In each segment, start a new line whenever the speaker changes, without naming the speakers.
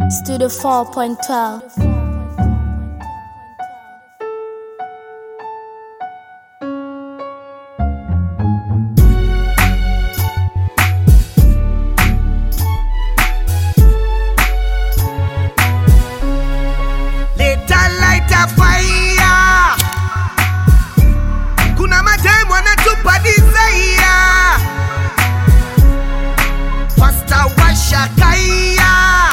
Studio 4.12.
Leta lighter fire. Kuna mademu wanatupa desire. Pasta washa kaya.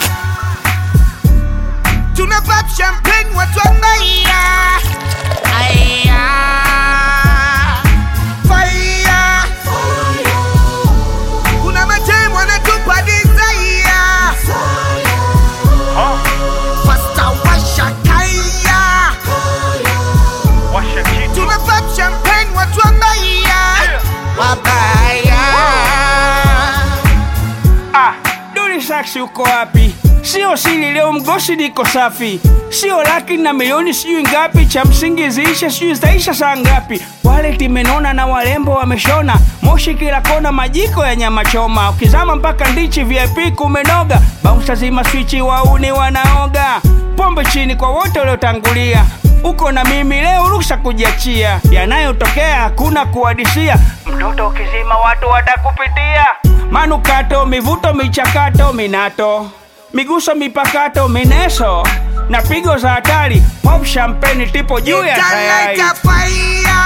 Tuna pop champagne watu wabaya. Aya. Fire. Kuna mademu wanatupa desire. Pasta washa kaya.
Washa kitu
Tuna pop champagne watu wabaya. Wabaya.
ah, Duli Saxi uko wapi? Sio siri leo mgosi niko safi, sio laki na milioni sijui ngapi, cha msingi ziisha sijui zitaisha saa ngapi. Wallet imenona na warembo wameshona, moshi kila kona, majiko ya nyama choma, ukizama mpaka ndichi VIP kumenoga, bouncer zima swichi, wauni wanaoga, pombe chini kwa wote waliotangulia uko na mimi leo, ruksa kujiachia. Yanayotokea hakuna kuadisia, mtoto ukizima watu watakupitia. Manukato, mivuto, michakato, minato, miguso, mipakato, mineso na pigo za hatari. Pop champagne tipo juu ya tayari.
Lighter fire.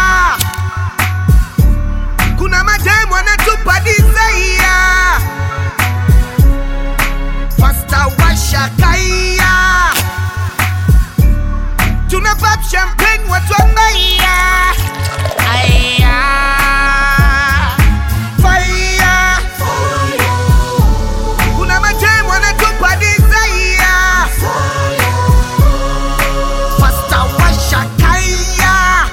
Kuna mademu wanatupa desire. Pasta washa kaya. Tuna pop champagne watu wabaya. Aya. Fire. Kuna mademu wanatupa desire. Pasta washa kaya.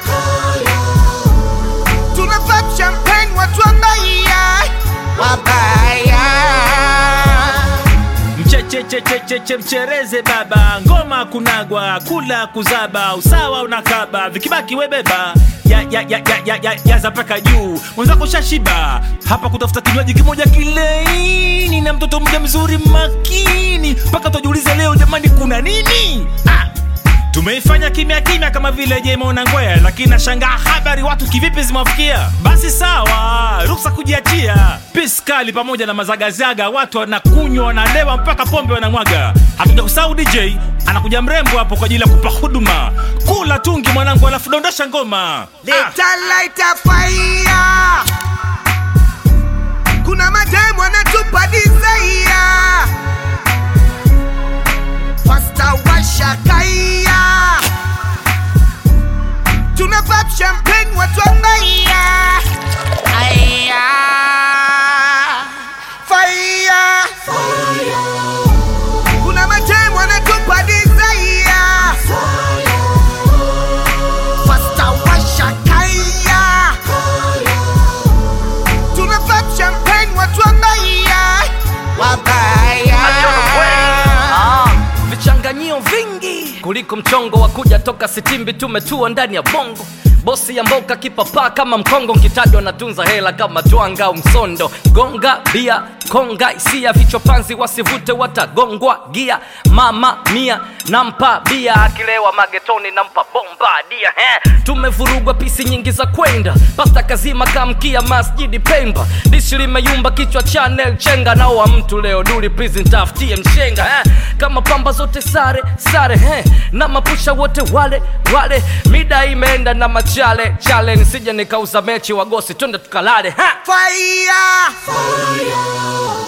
Tuna pop champagne watu wabaya. Wabaya.
mchechechecheche mchereze baba ngoma kunagwa kula kuzaba usawa unakaba vikibaki webeba ya, ya, ya, ya, ya, ya, yaza mpaka juu mwenzako shashiba hapa kutafuta kinywaji kimoja kileini na mtoto mmoja mzuri makini mpaka tujiulize leo jamani kuna nini ah! tumeifanya kimya kimya kama vile jemona ngwea lakini nashangaa habari watu kivipi zimewafikia basi sawa ruksa kujiachia piskali pamoja na mazagazaga watu wanakunywa wanalewa mpaka pombe wanamwaga hatuja kusahau dj anakuja mrembo hapo kwa ajili ya kupa huduma kula tungi mwanangu alafu dondosha ngoma ah.
Leta lighter fire. Kuna mademu wanatupa desire. Pasta washa kaya. Tuna pop champagne watu wabaya. Aya. Fire. Kuna mademu wanatupa desire. Pasta washa kaya. Tuna pop champagne watu wabaya. Wabaya.
Ah, vichanganyio vingi kuliko mchongo wa kuja toka sitimbi tumetua ndani ya bongo bosi ya mboka kipapaa kama mkongo nkitajwa natunza hela kama twanga au msondo gonga bia konga isia vichwa panzi wasivute watagongwa gia mama mia nampa bia akilewa magetoni nampa bomba dia he tumevurugwa pisi nyingi za kwenda pasta kazima kamkia masjidi pemba dishi limeyumba kichwa chanel chenga nao wa mtu leo duli please ntafutie mshenga he kama pamba zote sare sare he na mapusha wote wale wale mida imeenda na machale chale nisije nikauza mechi wagosi twende tukalale ha
Fire.